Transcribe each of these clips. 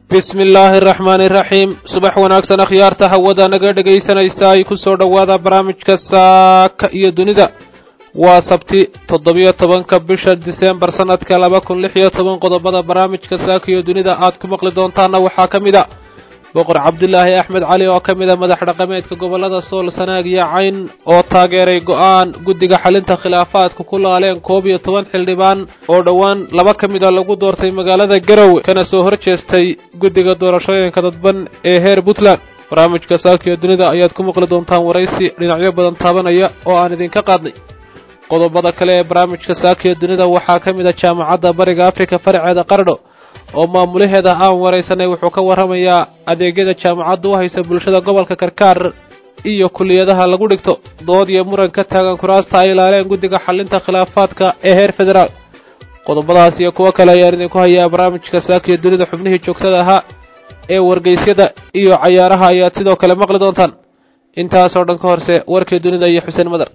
bismi illaahi araxmaani iraxiim subax wanaagsan akhyaarta hawada naga dhegaysanaysa ay ku soo dhowaada barnaamijka saaka iyo dunida waa sabti toddobiyo tobanka bisha diseembar sanadka laba kun lix iyo toban qodobada barnaamijka saaka iyo dunida aad ku maqli doontaana waxaa ka mid a boqor cabdulaahi axmed cali oo ka mid a madax dhaqameedka gobollada sool sanaag iyo cayn oo taageeray go-aan guddiga xalinta khilaafaadka ku laaleen koob iyo toban xildhibaan oo dhowaan laba ka mid a lagu doortay magaalada garowe kana soo hor jeestay guddiga doorashooyinka dadban ee heer puntland barnaamijka saakiyo dunida ayaad ku maqli doontaan waraysi dhinacyo badan taabanaya oo aan idinka qaadnay qodobada kale ee barnaamijka saakiyo dunida waxaa ka mid a jaamacadda bariga afrika faraceeda qardho oo maamulaheeda aan waraysanay wuxuu ka warramayaa adeegyada jaamacaddu u haysa bulshada gobolka karkaar iyo kuliyadaha lagu dhigto dood iyo muran ka taagan kuraasta ay ilaaleen guddiga xalinta khilaafaadka ee heer federaal qodobadaas iyo kuwo kale ayaan idinku hayaa barnaamijka saakiyo dunida xubnihii joogtada ahaa ee wargeysyada iyo cayaaraha ayaad sidoo kale maqli doontaan intaasoo dhan ka horse warkii dunida iyo xuseen madar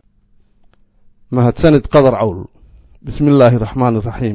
mahadsanid qadar cawl bismi illaahi raxmaani iraxiim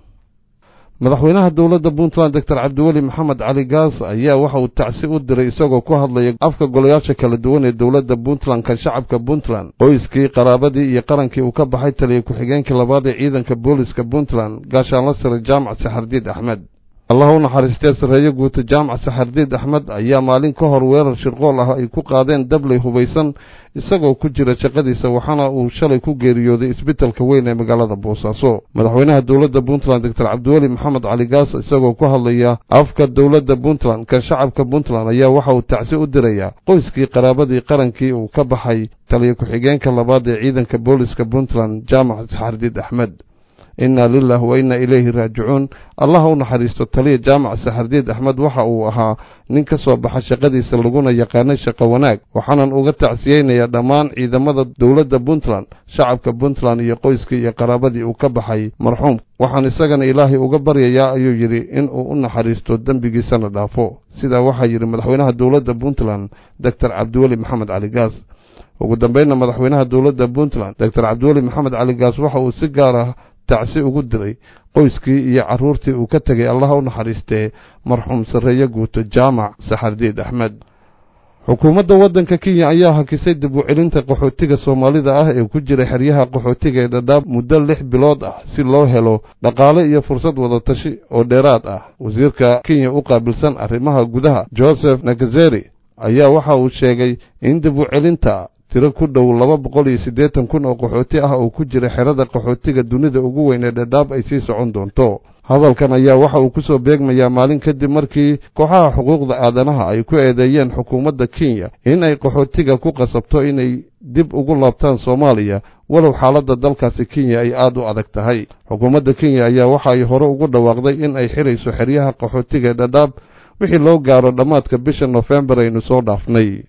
madaxweynaha dowladda puntland doctor cabdiweli maxamed cali gaas ayaa waxa uu tacsi u diray isagoo ku hadlaya afka golayaasha kala duwan ee dowladda puntland ka shacabka puntland qoyskii qaraabadii iyo qarankii uu ka baxay taliya ku-xigeenkii labaad ee ciidanka booliska puntland gaashaanla sare jaamac saxardiid axmed allah u naxariistee sarreeyo guuta jaamac saxardiid axmed ayaa maalin ka hor weerar shirqool ah ay ku qaadeen dabley hubaysan isagoo ku jira shaqadiisa waxaana uu shalay ku geeriyooday isbitalka weyn ee magaalada boosaaso madaxweynaha dowladda puntland doctor cabdiweli maxamed cali gaas isagoo ku hadlaya afka dowladda puntland ka shacabka puntland ayaa waxa uu tacsi u dirayaa qoyskii qaraabadii qarankii uu ka baxay taliya ku-xigeenka labaad ee ciidanka booliska puntland jaamac saxardiid axmed inna lilah wa inna ilayhi raajicuun allah u naxariisto taliya jaamac saxardiid axmed waxa uu ahaa nin ka soo baxa shaqadiisa laguna yaqaanay shaqo wanaag waxaanan uga tacsiyeynayaa dhammaan ciidamada dowladda puntland shacabka puntland iyo qoyskii iyo qaraabadii uu ka baxay marxuum waxaan isagana ilaahay uga baryayaa ayuu yidhi in uu u naxariisto dembigiisana dhaafo sidaa waxaa yidhi madaxweynaha dowladda puntland doctor cabdiweli maxamed cali gaas ugu dambeynna madaxweynaha dowladda puntland doctor cabdiweli maxamed cali gaas waxa uu si gaar ah tacsi ugu diray qoyskii iyo carruurtii uu ka tegay allah u naxariistee marxuum sarreeye guuto jaamac saxardiid axmed xukuumadda waddanka kenya ayaa hakisay dib u celinta qaxootiga soomaalida ah ee ku jira xeryaha qaxootiga ee dhadhaab muddo lix bilood ah si loo helo dhaqaale iyo fursad wadatashi oo dheeraad ah wasiirka kenya u qaabilsan arrimaha gudaha joseph nakazeri ayaa waxa uu sheegay in dib u celinta tiro ku dhow laba boqol iyo siddeetan kun oo qaxooti ah oo ku jira xerada qaxootiga dunida ugu weyn ee dhadhaab ay sii socon doonto hadalkan ayaa waxa uu ku soo beegmayaa maalin kadib markii kooxaha xuquuqda aadanaha ay ku eedeeyeen xukuumadda kenya in ay qaxootiga ku qasabto inay dib ugu laabtaan soomaaliya walow xaaladda dalkaasi kenya ay aad u adag tahay xukuumadda kenya ayaa waxa ay hore ugu dhawaaqday in ay xidhayso xeryaha qaxootiga ee dhadhaab wixii loo gaaro dhammaadka bisha nofembar aynu soo dhaafnay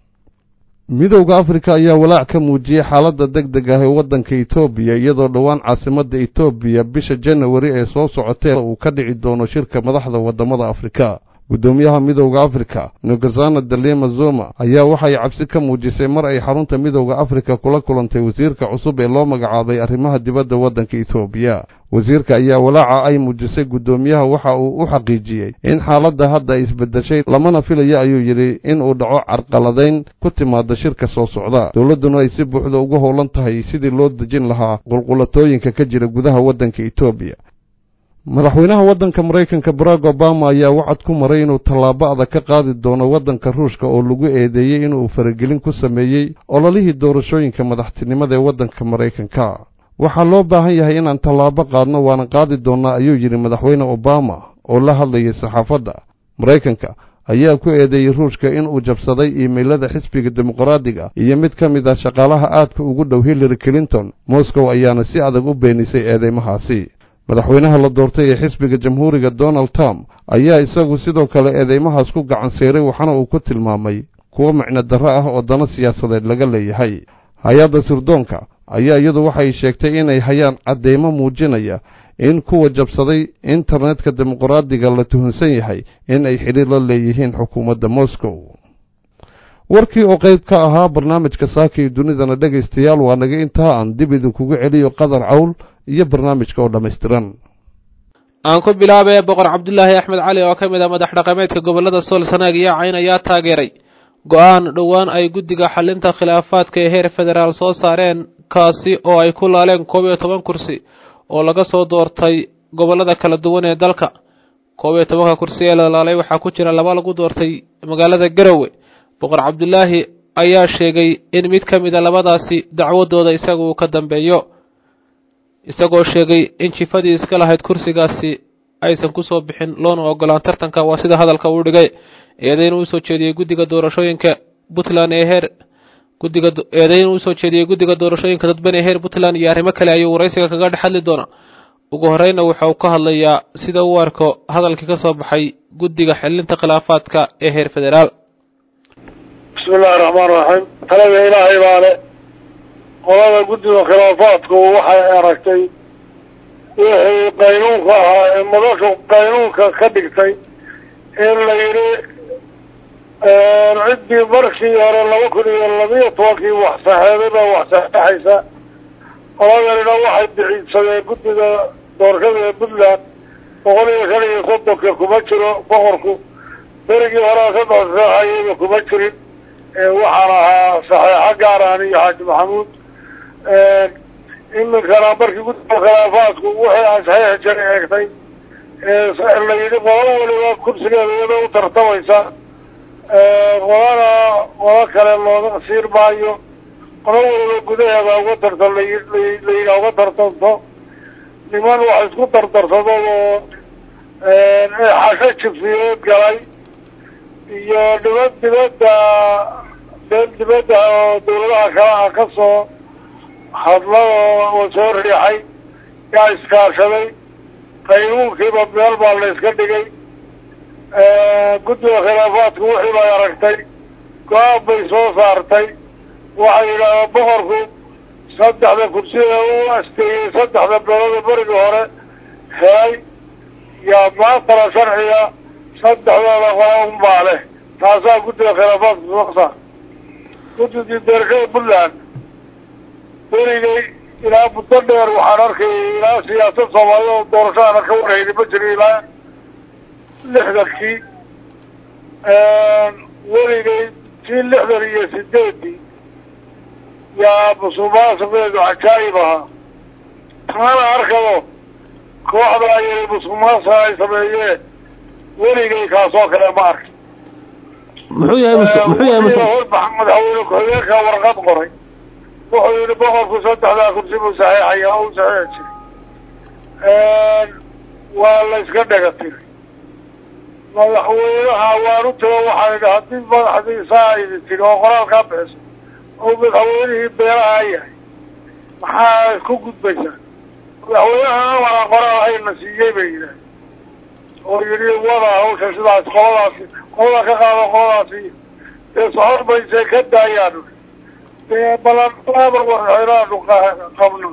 midowda afrika ayaa walaac ka muujiyey xaaladda deg deg ah ee waddanka etoobiya iyadoo dhowaan caasimadda etoobiya bisha janawari ee soo socotee uu ka dhici doono shirka madaxda waddamada afrika guddoomiyaha midowda afrika nogazana dalema zoma ayaa waxay cabsi ka muujisay mar ay xarunta midowda afrika kula kulantay wasiirka cusub ee loo magacaabay arrimaha dibadda waddanka etoobiya wasiirka ayaa walaaca ay muujisay guddoomiyaha waxa uu u xaqiijiyey in xaaladda hadda ay isbeddeshay lamana filayo ayuu yidhi in uu dhaco carqaladayn ku timaada shirka soo socda dowladduna ay si buuxda ugu howlan tahay sidii loo dejin lahaa qulqulatooyinka ka jira gudaha waddanka etoobiya madaxweynaha waddanka maraykanka barack obama ayaa wacad ku maray inuu tallaabo adag ka qaadi doono waddanka ruushka oo lagu eedeeyey inuu faragelin ku sameeyey ololihii doorashooyinka madaxtinimada ee waddanka maraykanka waxaa loo baahan yahay inaan tallaabo qaadno waana qaadi doonnaa ayuu yidhi madaxweyne obama oo la hadlayay saxaafadda maraykanka ayaa ku eedeeyey ruushka inuu jabsaday iimaylada xisbiga dimuqraadiga iyo mid ka mid ah shaqaalaha aadka ugu dhow hillary clinton moscow ayaana si adag u beenisay eedeymahaasi madaxweynaha la doortay ee xisbiga jamhuuriga donald trump ayaa isagu sidoo kale eedeymahaas ku gacan siiray waxaana uu ku tilmaamay kuwo micno darro ah oo dano siyaasadeed laga leeyahay hay-adda sirdoonka ayaa iyadu waxay sheegtay inay hayaan cadeymo muujinaya in kuwa jabsaday internetka dimuqraadiga la tuhunsan yahay in ay xidhiir la leeyihiin xukuumadda moscow warkii oo qayb ka ahaa barnaamijka saaka iyo dunidana dhegaystayaal waa naga intaa aan dib idinkugu celiyo qadar cawl iyo barnaamijka oo dhammaystiran aan ku bilaabee boqor cabdulaahi axmed cali oo ka mid ah madax dhaqameedka gobolada sool sanaag iyo cayn ayaa taageeray go-aan dhowaan ay guddiga xalinta khilaafaadka ee heer federaal soo saareen kaasi oo ay ku laaleen koob iyo toban kursi oo laga soo doortay gobolada kala duwan ee dalka koob iyo tobanka kursi ee la laalay waxaa ku jira laba lagu doortay magaalada garowe boqor cabdulaahi ayaa sheegay in mid ka mid a labadaasi dacwadooda isaga uu ka dambeeyo isagoo sheegay in jifadii iska lahayd kursigaasi aysan kusoo bixin loona ogolaan tartanka waa sida hadalka uu dhigay eedayn uu soo jeediyey guddiga doorashooyinka puntland ee heer guddiga eedayn uu soo jeediyey guddiga doorashooyinka dadban ee heer puntland iyo arrimo kale ayuu waraysiga kaga dhex hadli doonaa ugu horeyna waxa uu ka hadlayaa sida uu arko hadalkii ka soo baxay guddiga xillinta khilaafaadka ee heer federaal bismi illaahi raxmaan raxiim talada ilaahay baale qolada guddiga khilaafaadku waxay aragtay wixii qaynuunka ahaa ee madashu qaynuunka ka dhigtay in la yidhi ciddii markii hore laba kun iyo labiyo tobankii wax saxeeday baa wax saxeexaysa qoladanina waxay biciidsadeen guddiga doorashada ee puntland boqol iyo shan iyo soddonka kuma jiro boqorku berigii horea saddex saxeexayaba kuma jirin waxaan ahaa saxeexo gaaraan iyo xaaji maxamuud iminkana markii guddiga khilaafaadku wixii aan saxiixi jiray eegtay la yidhi qolo waliba kursigeeda iyada u tartamaysa qolana qolo kale looga siin maayo qolo waliba gudaheeda uga tartan layidhi uga tartanto niman wax isku dardarsado oo xasho jifiyeed galay iyo niman dibadda meel dibadda oo dawladaha kale ah ka soo hadla oo soo riixay yaa iskaashaday qaynuunkiiba meel baa la iska dhigay guddiga khilaafaadku wixii bay aragtay go-aan bay soo saartay waxay yidhahdeen boqorku saddexda kursiya u asteeyey saddexda beelada berigii hore helay yaa maantala sharciga saddexdooda qora unbaa leh taasaa guddiga khilaafaadku soo saar guddigii doorashada puntland berigay ilaa muddo dheer waxaan arkayay ilaa siyaasad soomaalida oo doorashadana ka warhayni ma jirin ilaa lixdankii weligay tii lixdan iyo sideedii yaa musuqmaasuqeedu cajaayib ahaa taana arkado kooxda ayay musuqmaasuqa ay sameeyeen weligay kaasoo kale ma arkin muxuu yahay muxuu yahay madaxweyne ku-xigeenka warqad qoray wuxuu yihi boqorku saddexdaa kursi buu saxeexaya o u saxeexi jiray waa la iska dhega tiray madaxweynaha waan u tago waxaan idhi haddii madaxdiisaa idi tiri oo qoraalkaa bixiso oo madaxweynihii beelaha yahay maxaa ku gudbaysaa madaxweynaha amara qoraal hayna siiyey bay yidhaah oo yidhi wada hawsha sidaas qoladaasi qolada ka qaado qoladaasi dee socod baysay ka daayaan dee balanaba madaxweynaanu qabno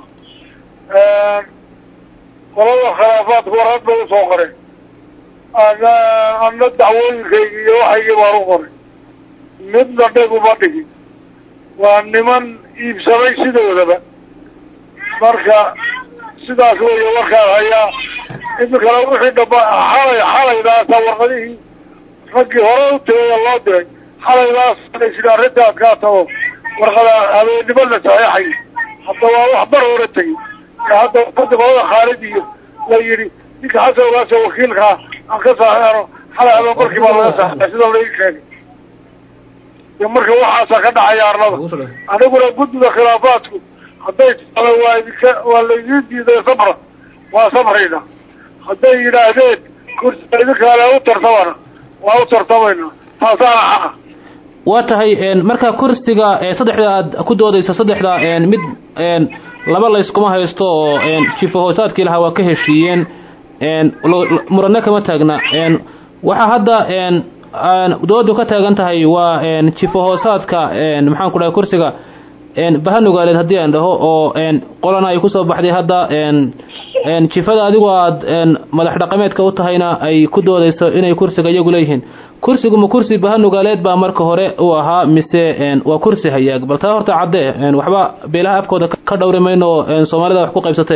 qolada khilaafaadku warad bay usoo qoreen ana ana dacwooyinkaygi iyo waxaygii baan u qoray midna dheguma dhigin waa niman iibsamay sidoodaba marka sidaas weeye warkaan hayaa iminkana wixii dhamba xalay xalaydaasa warqadihii raggii hore u tegaya loo diray xalaydaas laysidhi arrintaas kaata oo warqada habeennimo la saxeexay hadda waa wax bar hore tegey hadda wadi qolada khaalid iyo la yidhi ninka xasan ogaasa wakiilkaa aan ka saxeexno xalay habeen markii baa laga saxeexay sida laii sheegay de marka waxaasaa ka dhacaya arlada aniguna guddiga khilaafaadku hadday talo waa idinka waa laydin diiday sabra waa sabrayna hadday yidhaahdeen kursiga idinkaale u tartamana waa u tartamayna taasaana xaqa waa tahay marka kursiga saddexda aad ku doodayso saddexda mid laba layskuma haysto oo jifo hoosaadkii lahaa waa ka heshiiyeen murane kama taagna waxaa hadda doodu ka taagan tahay waa jifo hoosaadka maxaan ku dhahay kursiga bahanugaaleed haddii aan dhaho oo qolana ay kusoo baxday hadda jifada adigu aad madax dhaqameedka u tahayna ay ku doodayso inay kursiga iyagu leeyihiin kursigu ma kursi bahanugaaleed baa marka hore uu ahaa mise waa kursi hayaag bal taa horta caddee waxba beelaha afkooda ka dhowri mayno oo soomaalida wax ku qaybsatee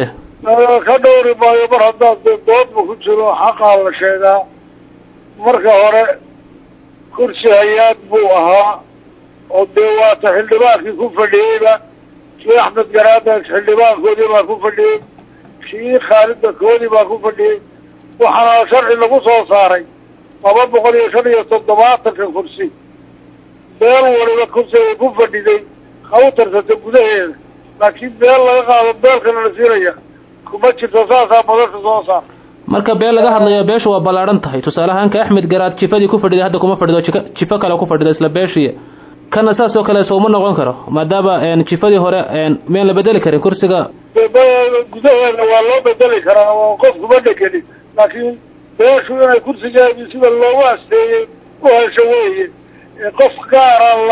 ka dhowri maayo mar haddaad dee doodba ku jiro xaqaa la sheegaa marka hore kursi hay-aad buu ahaa oo dee waata xildhibaankii ku fadhiyeyba kii axmed garaada xildhibaankoodii baa ku fadhiyey kii khaalida koodii baa ku fadhiyey waxaana sharci lagu soo saaray laba boqol iyo shan iyo toddobaatanka kursi beel waliba kursi ay ku fadhiday ha u tarsata gudaheeda laakiin beel laga qaado beelkana la siinaya kuma jirto saasaa madasha soo saar marka beel laga hadlayo beesha waa ballaadhan tahay tusaale ahaan ka axmed garaad jifadii ku fadhiday hadda kuma fadhido jika jifo kale ku fadhido isla beeshii kana saas oo kale souma noqon karo maadaama jifadii hore miyaan la bedeli karin kursiga gudaheeda waa loo bedeli karaa oo qof kuma dhegelin laakiin beeshu inay kursigeedii sida loogu asteeyey u hesho weeye qof gaara la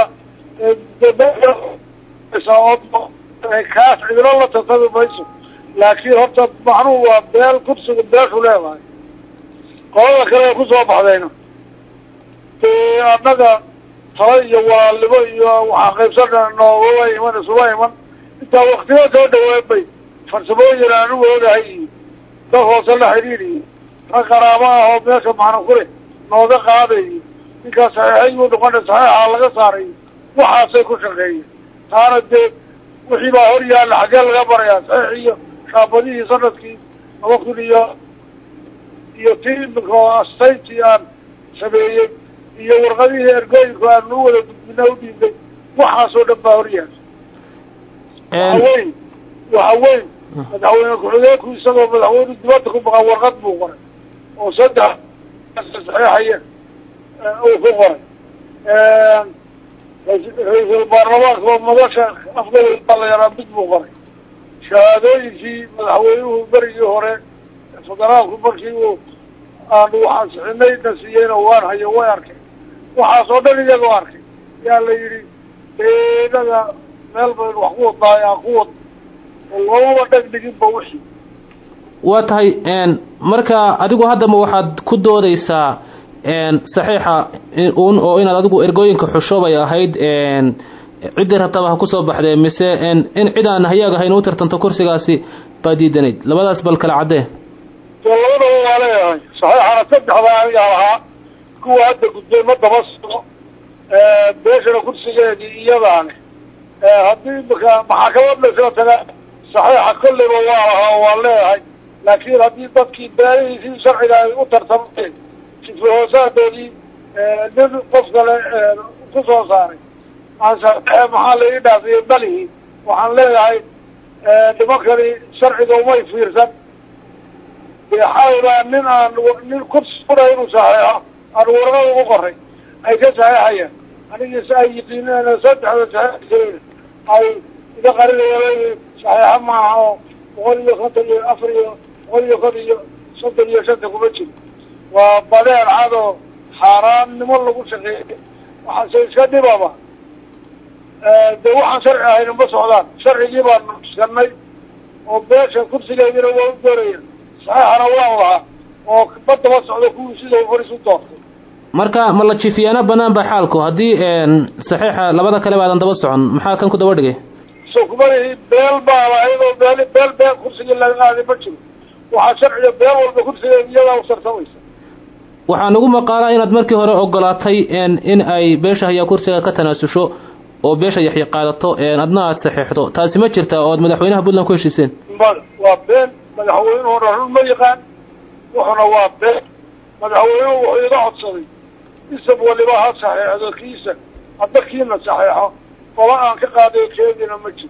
kaas cidlo la tartami mayso laakiin horta macnuhu waa beel kursiga beeshu leedahay qolada kale kusoo baxdayna dee annaga tala iyo walaalnimo iyo waxaa qaybsana noogama iman isuma iman intaa waktiga soo dhaween bay farsamooyin aan u oogahay iyo dad hoose la xidhiir iyo rag qaraabo ah oo meesha macna ku leh nooga qaaday iyo ninkaas saxiixayuu noqona saxiixaa laga saaray waxaasay ku shaqeeyeen taana dee wixii baa hor yaalla xaggee laga barayaa saxiix iyo shaabadihii sanadkii laba kun iyo iyo tii imika astayntii aan sameeyey iyo warqadihii ergooyinku aan u wada gudbina u dhiibay waxaasoo dhan baa hor yaalla waxa weyn waxa weyn madaxweyne ku-xigeenku isagoo madaxweyne dibadda ku maqan warqad buu qoray oo saddex saxiixaya uu ku qoray ra-iisul baarlamaanka oo madasha afgabay baa la yaraa mid buu qoray shahaadooyinkii madaxweynuhu berigii hore federaalku markii uu aanu waxansixinay na siiyeyna waan hayo way arkay waxaas oo dhan iyagoo arkay yaa la yidhi inaga meel baynu wax ku wadnaayo aan ku wadno oo loomaba dhegdhiginba wixii waa tahay marka adigu haddaba waxaad ku doodaysaa saxiixa un oo inaad adigu ergooyinka xusho bay ahayd ciddii rabtaba ha kusoo baxdee mise in cid aan hayaag ahayn u tartanto kursigaasi baa diidanayd labadaas bal kala caddee dee labadaba waa leeyahay saxiixana saddexdaa anigaa lahaa kuwa hadda gudbay ma daba socdo beeshana kursigeedii iyadaane haddii imika maxakamad laysla tagaa saxiixa kolleyba waa lahaa oo waan leeyahay laakiin haddii dadkii beelihiisii sharciga ay u tartameen sifa hoosaadoodii nin qof kale ku soo saaray maxaa la ii dhaafiyey balihii waxaan leeyahay nimankani sharciga umay fiirsan xawdaa nin aan nin kursi fura inuu saxeexo aan warqad ugu qoray ay ka saxeexayaan anigiis ay yiqiineen saddexda saxeexkeeda ay iga qarinayaan saxeexo maaha oo boqol iyo konton iyo afar iyo boqol iyo kon iyo soddon iyo shanta kuma jiro waa badeen cad oo xaaraannimo lagu shaqeeyay waxaase iska dhibaba de waxaan sharci ahayna ma socdaan sharcigii baanu iskanay oo beesha kursigeedina waa u doonaya saxeexana waan lahaa oo ma daba socdo kuwii sida faris u doortay marka ma la jifiyaana banaan ba xaalku haddii saxiixa labada kale baadan daba socon maxaa kan ku daba dhigay so kumalihi beel baa lahayd oo beel beel beel kursigii laga qaaday ma jiro waxaa sharciga beel walba kursigeeda iyadaa u tartamaysa waxaa nagu maqaalaa inaad markii hore ogolaatay in ay beesha hayaa kursiga ka tanaasusho oo beesha yaxya qaadato adna aad saxeexdo taasi ma jirta oo ad madaxweynaha puntland ku heshiiseen mada waa been madaxweynuhuna run ma yaqaan wuxuna waa been madaxweynuhu wuxuu iga codsaday isab waliba ha saxeexdo kiisa hadda kiina saxeexo qola aan ka qaaday keediina ma jiro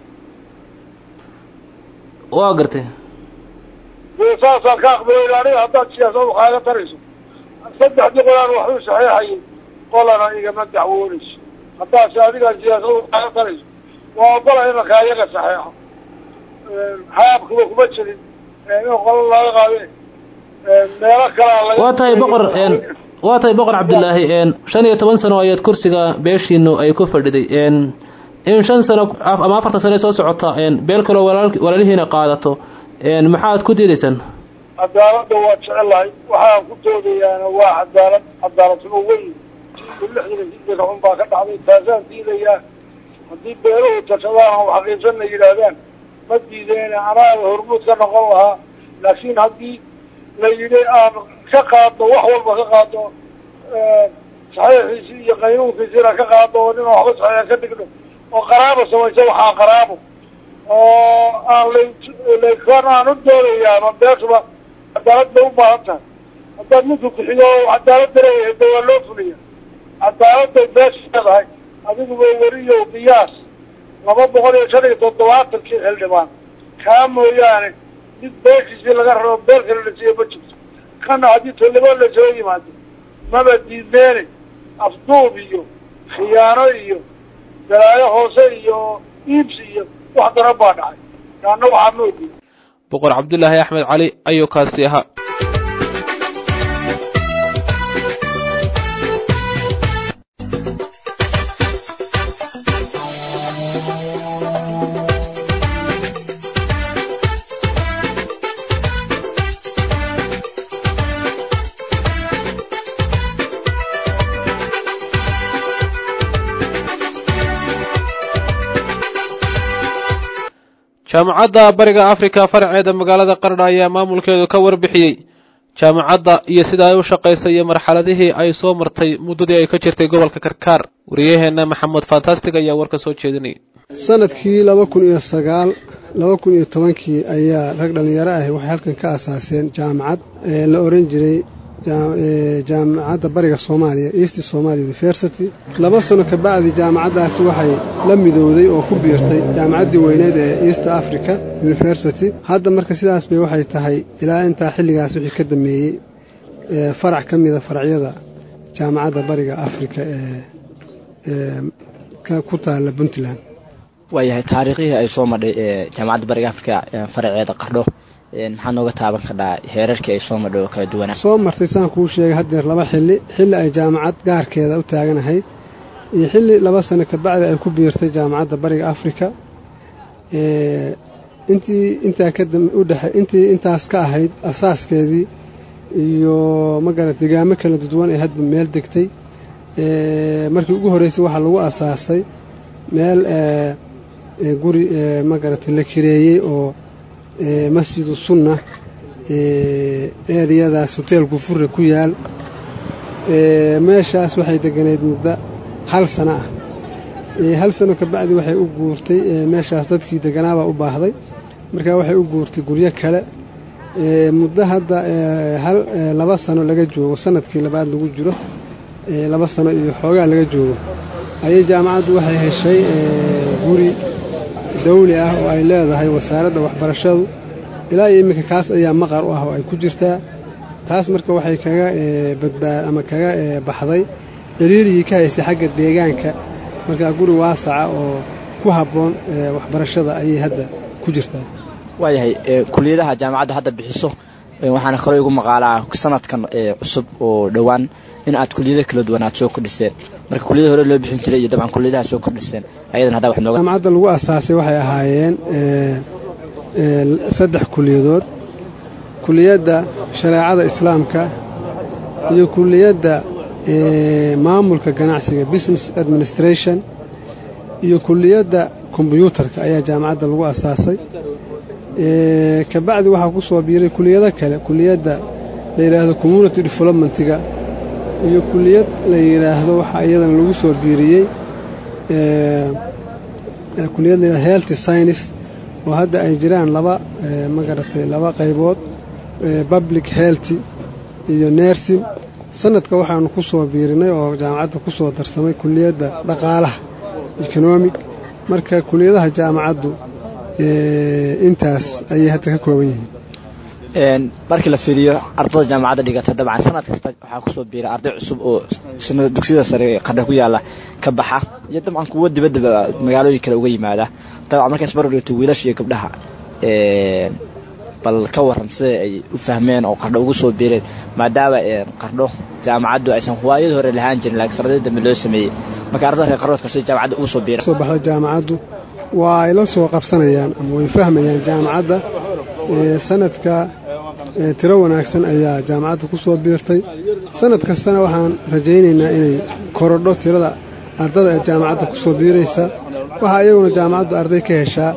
waa gartay dee saasaan ka aqbalay aniga haddaad siyaasadu kaaga tarayso saddexdii qolaan waxuu saxeexayay qolana igama dacwoonayso haddaase adigaa siyaasadu kaaga tarayso waa ogola imanka ayaga saxeexo haabkuba kuma jirin in qolo laga qaade meelo kalaa laga waa tahay boqor waa tahay boqor cabdilaahi shan iyo toban sano ayaad kursiga beeshiinu ay ku fadhiday in shan sano ama afartan sano soo socota beel kaloo walaalihiina qaadato maxaad ku diidaysaan cadaaladda waa jecelahay waxaan ku doodayaana waa cadaalad cadaaladnimo weyn lixdan sideed xun baa ka dhacday taasaan diidayaa haddii beeluhu tashadaan oo xaqiisanna yidhaahdaan ma diideen anaaga hormuud ka noqon lahaa laakiin haddii la yidhi aan ka qaadno wax walba ka qaadno saxiixiisi iyo qaynuunkiisina ka qaadno oo nina waxba saxiixa ka dhigno oo qaraabo samaysa waxaa qaraabo oo aan lalkan aan u doonayaaba beeshuba cadaalad bay u baahan tahay haddaad ninku bixiyo cadaalad dareeyahay de waa loo fuliya cadaaladday beesha leedahay adiguba weriyo qiyaas laba boqol iyo shan iyo toddobaatankii xildhibaan kaa mooyaane mid beeshiisii laga rabo beel kale la siiyo ma jirto kana haddii tollibo la soo yimaado maba diidmeene afduub iyo khiyaano iyo dalaayo hoose iyo iibsi iyo wax daran baa dhacay kaana waxaa ma ogin boqor cabdulaahi axmed cali ayuu kaasi ahaa jaamacadda bariga africa faraceeda magaalada qardha ayaa maamulkeedu ka warbixiyey jaamacadda iyo sida ay u shaqaysay iyo marxaladihii ay soo martay muddadii ay ka jirtay gobolka karkaar wariyaheenna maxamed fantastic ayaa warka soo jeedinayay sanadkii laba kun iyo sagaal laba kun iyo tobankii ayaa rag dhallinyaro ahi waxay halkan ka asaaseen jaamacad la oran jiray jaamacadda bariga soomaaliya east somalia university laba sano ka bacdi jaamacaddaasi waxay la midowday oo ku biirtay jaamacaddii weyneed ee east africa university hadda marka sidaas bay waxay tahay ilaa intaa xilligaas wixii ka dameeyey farac ka mida faracyada jaamacadda bariga africa ee ku taalla puntland waayahay taariikhihii ay soo madhay jaamacadda bariga africa faraceeda qardho maxaa nooga taaban kadhaa heerarkii ay soo madhay oo kala duwanaa soo martay saan kuu sheegay haddeer laba xilli xilli ay jaamacad gaarkeeda u taaganahayd iyo xilli laba sano kabacdi ay ku biirtay jaamacadda bariga africa intii intaa kadudhe intii intaas ka ahayd asaaskeedii iyo magarat degaamo kala duwan ee hadba meel degtay markii ugu horreysay waxaa lagu asaasay meel guri magarata la kireeyey oo masjidu sunna eriyadaas hoteel gufure ku yaal meeshaas waxay deganeyd muddo hal sano ah hal sano kabacdi waxay u guurtay meeshaas dadkii deganaabaa u baahday markaa waxay u guurtay guryo kale muddo hadda hal laba sano laga joogo sanadkii labaad lagu jiro laba sano iyo xoogaa laga joogo ayay jaamacaddu waxay heshay guri dawli ah oo ay leedahay wasaaradda waxbarashadu ilaa iyo iminka kaas ayaa maqar u ah oo ay ku jirtaa taas marka waxay kaga badbaa ama kaga baxday ciriirigii ka haystay xagga deegaanka markaa guri waasaca oo ku habboon waxbarashada ayay hadda ku jirtaa waayahay kuliyadaha jaamacadda hadda bixiso waxaana kaloo igu maqaalaa sanadkan cusub oo dhowaan in aad kuliyado kala duwan aad soo kordhiseen marka kuliyada hore loo bixin jiray iyo dabcan kuliyadaha soo kordhiseen ayadan hadda wax nooga jaamacadda lagu asaasay waxay ahaayeen saddex kuliyadood kuliyadda shareecada islaamka iyo kuliyadda maamulka ganacsiga business administration iyo kuliyadda kombyuutarka ayaa jaamacadda lagu asaasay kabacdi waxaa ku soo biiray kuliyado kale kuliyadda la yidhaahdo community developmentiga iyo kuliyad la yidhaahdo waxaa iyadana lagu soo biiriyey kuliyad layidhahdo health science oo hadda ay jiraan laba magaratay laba qaybood public health iyo nursing sanadka waxaanu ku soo biirinay oo jaamacadda ku soo darsamay kuliyadda dhaqaalaha economic marka kuliyadaha jaamacaddu intaas ayay hadda ka kooban yihiin markii la fiiriyo ardada jaamacadda dhigata dabcan sanad kasta waxaa kusoo biira arday cusub oo dugsiyada sare qadha ku yaala ka baxa iyo dabcan kuwo dibadaba magaalooyin kale uga yimaada dabcan markaas baro dhigto wiilasha iyo gabdhaha bal ka waran sida ay u fahmeen oo qardho ugu soo biireen maadaama qardho jaamacaddu aysan huwaayada hore lahaan jirin laakiin sanadii dambe loo sameeyey marka ardada reer qardhoodka sida jaamacadda ugu soo biira soo baxda jaamacaddu waa ay la soo qabsanayaan ama way fahmayaan jaamacadda sanadka tiro wanaagsan ayaa jaamacadda ku soo biirtay sanad kastana waxaan rajaynaynaa inay korodho tirada ardada ee jaamacadda ku soo biiraysa waxaa iyaguna jaamacaddu arday ka heshaa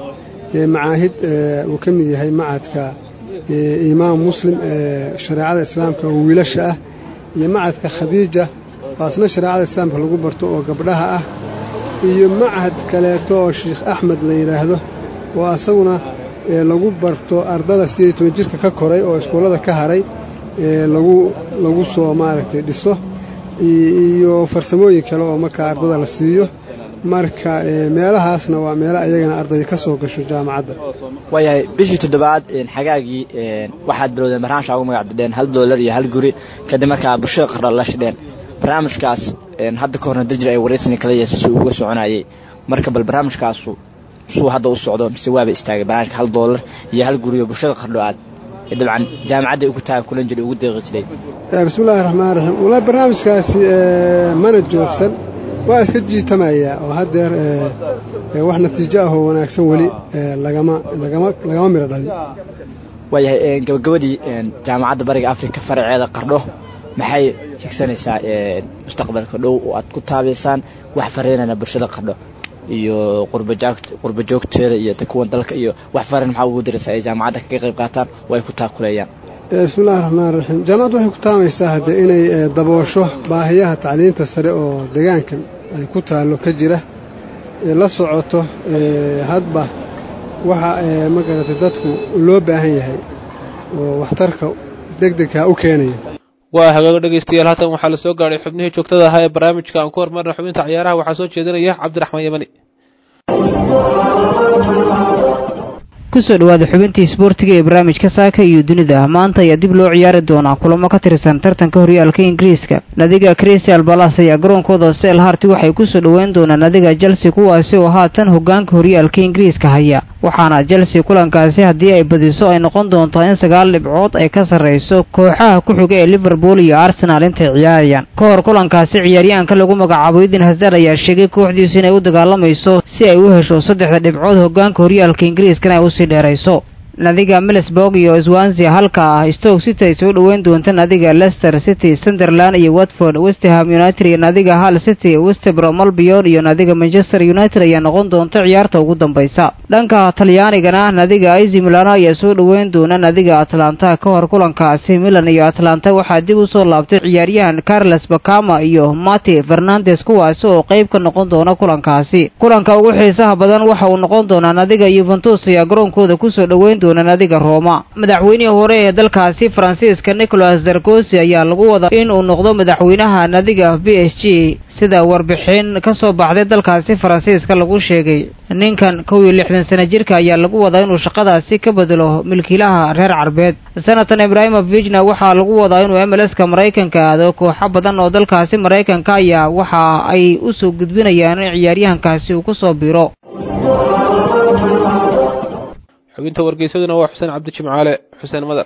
macaahid uu ka mid yahay macadka imaam muslim ee shareecada islaamka oo wiilasha ah iyo macadka khadiija waasna shareecada islaamka lagu barto oo gabdhaha ah iyo macahad kaleeto oo sheikh axmed la yidhaahdo oo asaguna lagu barto ardada sideed iyo toban jirka ka koray oo iskuullada ka haray lagu lagu soo maaragtay dhiso iyo farsamooyin kale oo markaa ardada la siiyo marka meelahaasna waa meelo ayagana ardaya ka soo gasho jaamacadda waayahay bishii toddobaad xagaagii waxaad bilowdeen barnaamijka ugu magac dadheen hal doolar iyo hal guri kadib markaa bulshada qardha la shidheen barnaamijkaas hadda ka horna dajir ay wareysani kala yeesa si uga soconayay marka bal barnaamijkaasu suu hadda u socdo mise waaba istaagay barnaamijka hal doolar iyo hal guri oo bulshada qardho aad dabcan jaamacadda ugu tahay kulan jiray ugu deeqi jiray bismillahi raxmaan raxiim wallaahi barnaamijkaasi mana joogsan waa iska jiitamayaa oo haddeer wax natiijo ah oo wanaagsan weli lagama lagama lagama midho dhalin waayahay gabagabadii jaamacadda bariga africa faraceeda qardho maxay higsanaysaa mustaqbalka dhow oo aad ku taabaysaan wax fariinana bulshada qardho iyo qurba joogteeda iyo kuwan dalka iyo wax farin maxaa ugu diraysaa ay jaamacadda kaga qayb qaataan oo ay ku taakuleeyaan bismillahi raxmaan raxiim jaamacaddu waxay ku taamaysaa hadde inay daboosho baahiyaha tacliinta sare oo deegaanka ay ku taallo ka jira la socoto hadba waxa magaratay dadku loo baahan yahay oo waxtarka degdegkaa u keenaya waa hagaago dhegaystayaal haatan waxaa la soo gaadhay xubnihii joogtada ahaa ee barnaamijka aan ku hormarna xubinta ciyaaraha waxaa soo jeedinaya cabdiraxmaan yamani kusoo dhawaada xubintii isboortiga ee barnaamijka saaka iyo dunida maanta ayaa dib loo ciyaari doonaa kulamo ka tirsan tartanka horyaalka ingiriiska nadiga crystal balas ayaa garoonkooda sel harti waxay kusoo dhoweyn doonaan nadiga chelsea kuwaasi oo haatan hogaanka horyaalka ingiriiska haya waxaana chelsea kulankaasi haddii ay badiso ay noqon doontaa in sagaal dhibcood ay ka sarrayso kooxaha ku xiga ee liverpool iyo arsenaal intay ciyaarayaan ka hor kulankaasi ciyaaryahanka lagu magacaabo idin hazard ayaa sheegay kooxdiisu inay u dagaalamayso si ay u hesho saddexda dhibcood hogaanka horyaalka ingiriiskana ay usii dheerayso nadiga milisburg iyo swansia halka ah stoke city ay soo dhoweyn doonta nadiga leicester city sunderland iyo watford westham united iyo nadiga hall city westbrom albion iyo nadiga manchester united ayaa noqon doonta ciyaarta ugu dambaysa dhanka talyaanigana nadiga izi milano ayaa soo dhoweyn doona nadiga atlanta ka hor kulankaasi milan iyo atlanta waxaa dib usoo laabtay ciyaaryahan carles bakama iyo mati fernandes kuwaasi oo qayb ka noqon doona kulankaasi kulanka ugu xiisaha badan waxa uu noqon doonaa nadiga yuventus ayaa garoonkooda kusoo dhoweyn doona nadiga rooma madaxweynihii hore ee dalkaasi faransiiska nicolas sarkosi ayaa lagu wadaa in uu noqdo madaxweynaha nadiga b s g sida warbixin ka soo baxday dalkaasi faransiiska lagu sheegay ninkan kow iyo lixdan sana jirka ayaa lagu wadaa inuu shaqadaasi ka bedelo milkiilaha reer carbeed sanatan ibrahimovijna waxaa lagu wadaa inuu m l s ka maraykanka aado kooxo badan oo dalkaasi maraykanka ayaa waxa ay u soo gudbinayaan in ciyaaryahankaasi uu ku soo biro xubinta wargeysaduna waa xuseen cabdi jimcaale xuseen madar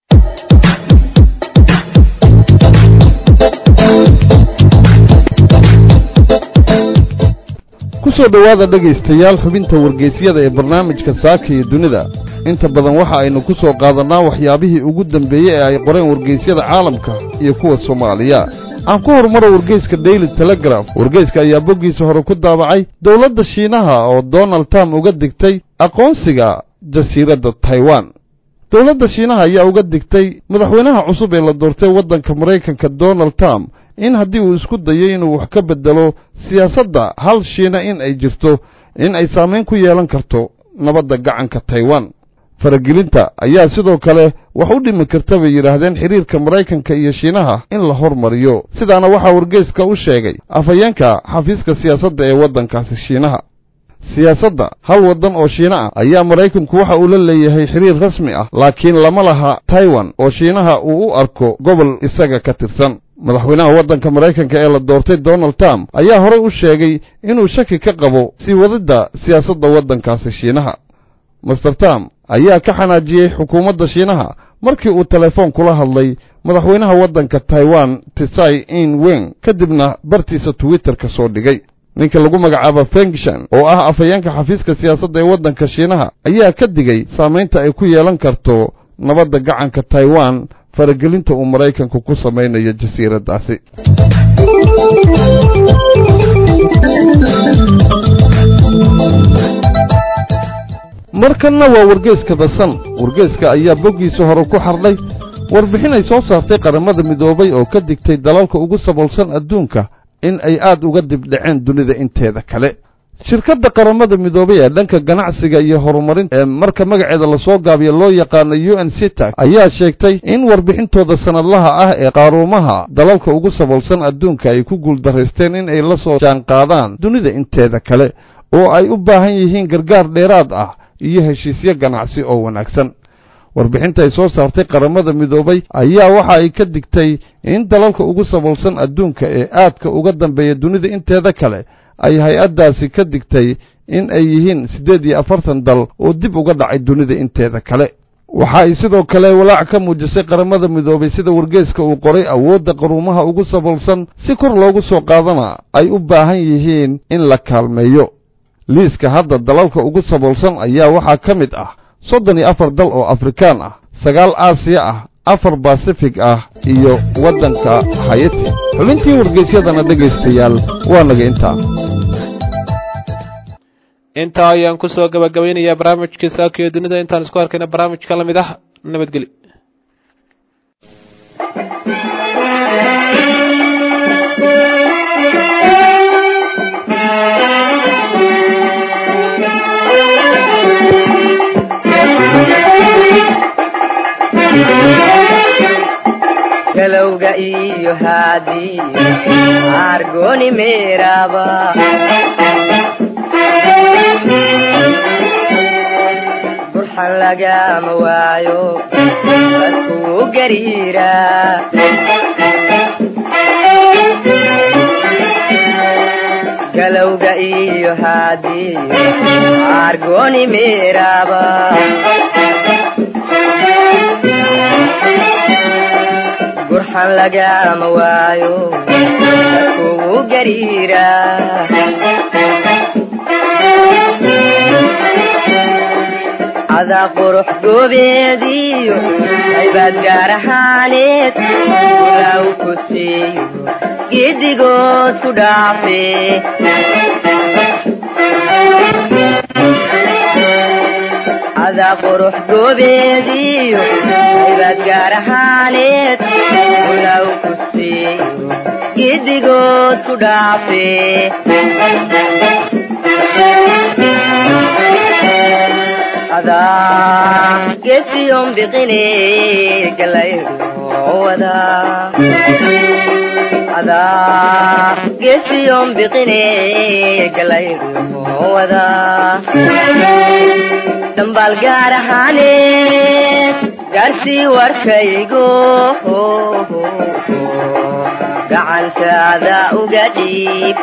ku soo dhowaada dhegaystayaal xubinta wargeysyada ee barnaamijka saaka iyo dunida inta badan waxa aynu ku soo qaadannaa waxyaabihii ugu dambeeyey ee ay qoreen wargeysyada caalamka iyo kuwa soomaaliya aan ku horumaro wargeyska daily telegraf wargeyska ayaa boggiisa hore ku daabacay dowladda shiinaha oo donald trump uga digtay aqoonsiga jasiiradda taiwan dowladda shiinaha ayaa uga digtay madaxweynaha cusub ee la doortay waddanka maraykanka donald trump in haddii uu isku dayo inuu wax ka beddelo siyaasadda hal shiina in ay jirto in ay saamayn ku yeelan karto nabadda gacanka taiwan faragelinta ayaa sidoo kale wax u dhimi karta bay yidhaahdeen xidhiirka maraykanka iyo shiinaha in la hormariyo sidaana waxaa wargeyska u sheegay afhayeenka xafiiska siyaasadda ee waddankaasi shiinaha siyaasadda hal waddan oo shiina ah ayaa maraykanku waxa uu la leeyahay xidhiir rasmi ah laakiin lama laha taiwan oo shiinaha uu u arko gobol isaga ka tirsan madaxweynaha waddanka maraykanka ee la doortay donald trump ayaa horey u sheegay inuu shaki ka qabo sii wadidda siyaasadda waddankaasi shiinaha master trump ayaa ka xanaajiyey xukuumadda shiinaha markii uu telefoon kula hadlay madaxweynaha waddanka taiwan tisai in weng kadibna bartiisa twitterka soo dhigay ninka lagu magacaabo fengshan oo ah afhayeenka xafiiska siyaasadda ee waddanka shiinaha ayaa ka digay saamaynta ay ku yeelan karto nabadda gacanka taiwan faragelinta uu maraykanku ku samaynayo jasiiraddaasi markanna waa wargeeska basan wargeeska ayaa boggiisa hore ku xardhay warbixin ay soo saartay qaramada midoobay oo ka digtay dalalka ugu saboolsan adduunka in ay aad uga dibdhaceen dunida inteeda kale shirkadda qaramada midoobay ee dhanka ganacsiga iyo horumarinta ee marka magaceeda lasoo gaabiyo loo yaqaano u n citac ayaa sheegtay in warbixintooda sanadlaha ah ee qaaruumaha dalalka ugu saboolsan adduunka ay ku guuldaraysteen in ay la soo jaanqaadaan dunida inteeda kale oo ay u baahan yihiin gargaar dheeraad ah iyo heshiisyo ganacsi oo wanaagsan warbixinta ay soo saartay qaramada midoobay ayaa waxa ay ka digtay in dalalka ugu saboolsan adduunka ee aadka uga dambeeya dunida inteeda kale ay hay-addaasi ka digtay in ay yihiin siddeed iyo afartan dal oo dib uga dhacay dunida inteeda kale waxa ay sidoo kale walaac ka muujisay qaramada midoobay sida wargeeska uu qoray awoodda qaruumaha ugu saboolsan si kor loogu soo qaadana ay u baahan yihiin in la kaalmeeyo liiska hadda dalalka ugu saboolsan ayaa waxaa ka mid ah soddon iyo afar dal oo afrikaan ah sagaal aasiya ah afar basifig ah iyo waddanka hayati xubintii wargeysyadana dhegaystayaal waa naga intaa intaa ayaan kusoo gabagabaynayaa barnaamijkii saaka iyo dunida intaan isku arkayna barnaamijka la mid ah nabadgeli galowga iyo haadii argoni meeraba burxan lagama waayo dadkuu gariira galowga iyo haadii argoni meeraba burxan lagama waayo dadkuu gariira cadaa qurux goobeediyo aybaad gaar ahaaneed ulaaw ku siiyo giddigood ku dhaafe cadaa qurux goobeediyo aybaad gaar ahaaneed ulaaw ku siiyo giddigood ku dhaafe adaa gesiyon biqine galayruwada adaa gesiyon biqine galayruwada dambaal gaar ahaane gaarsii warkaygo gacantaada uga dhiib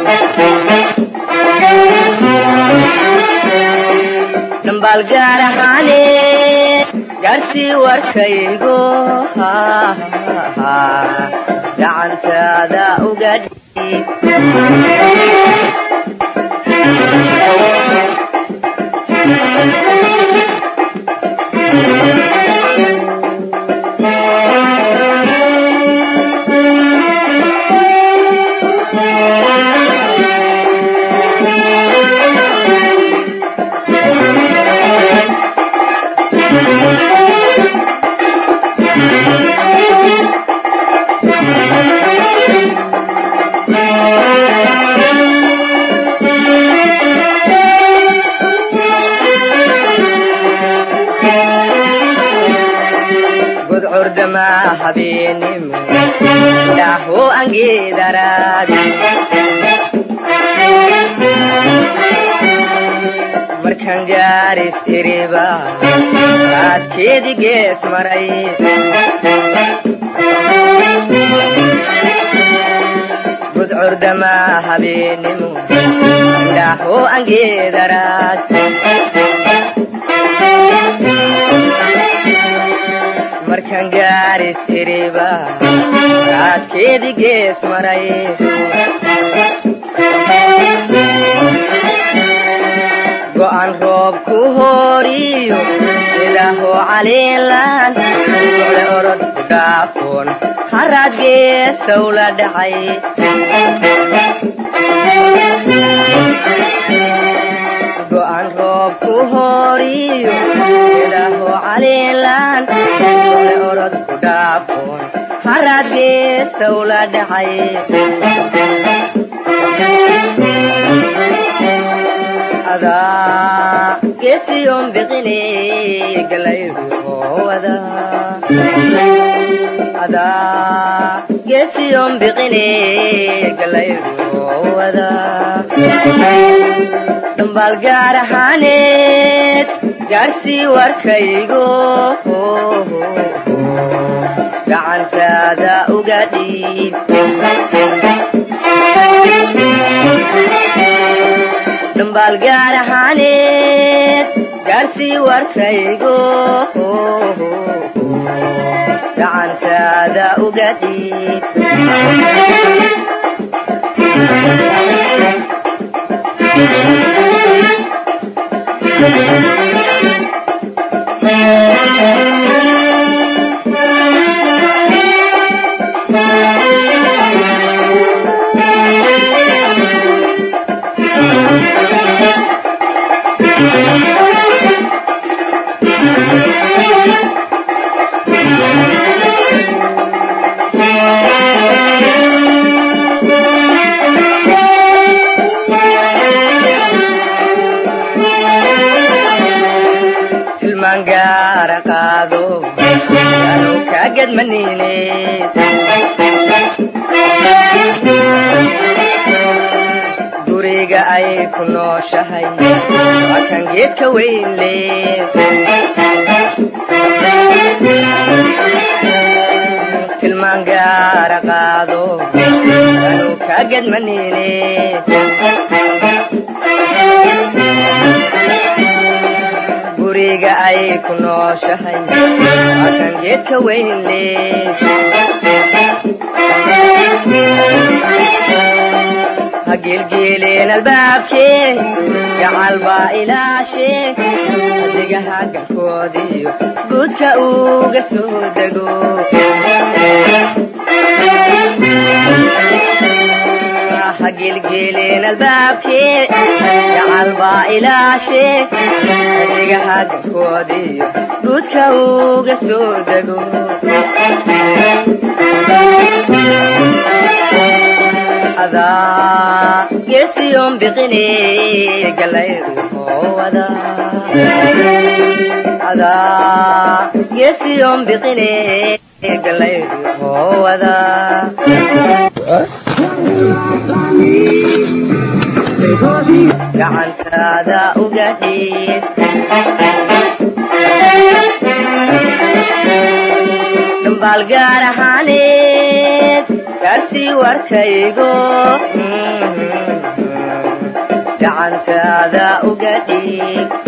dambaal gaar ahaane gaarsii warkaygo gacantaada uga dhiib gudcurdama habeenimo dhaho angeedaraadi markan gaaris iriba raadkeedi gees maray gudcurdama habeenimo dhaho angeedaraad markan gaaris iriba raadkeedi gees maray go'an roob ku horiyo sidaho caliilan ole orod dhaafoon haraad geesow la dhacay go'an roob ku horiyo geedaho caliilan ole orod ku dhaafoon haraad geesaw la dhacay adaa geesiyon biqine galayruhowada adaa geesiyon biqine galayruhowada dhambaal gaar ahaaneed gaarsii warkaygo gacantaada uga dhiib dhambaal gaar ahaaneed gaarsii warkaygo gacantaada uga dhiib tilmaan gaara qaado yaanu kaa gedmanine guriga ay ku nooshahay waa kan geedka weyn le tilmaan gaara qaado yaanu kaa gedmanine guriga ay ku nooshahay waa kan geedka weyn le ha geelgeeleen albaabkee gacal baa ilaashe adigaha galkoodiyo guudka uga soo dego ha geelgeeleen albaabkee gacal baa ilaashe adigaha galkoodiyo guudka uga soo dego adaa geesiyon biqine galayruhowada adaa geesiyon biqine galayruhowada gacantaada uga dhiib dhambaal gaar ahaaneed gaarsii warkaygo gacantaada uga dhiib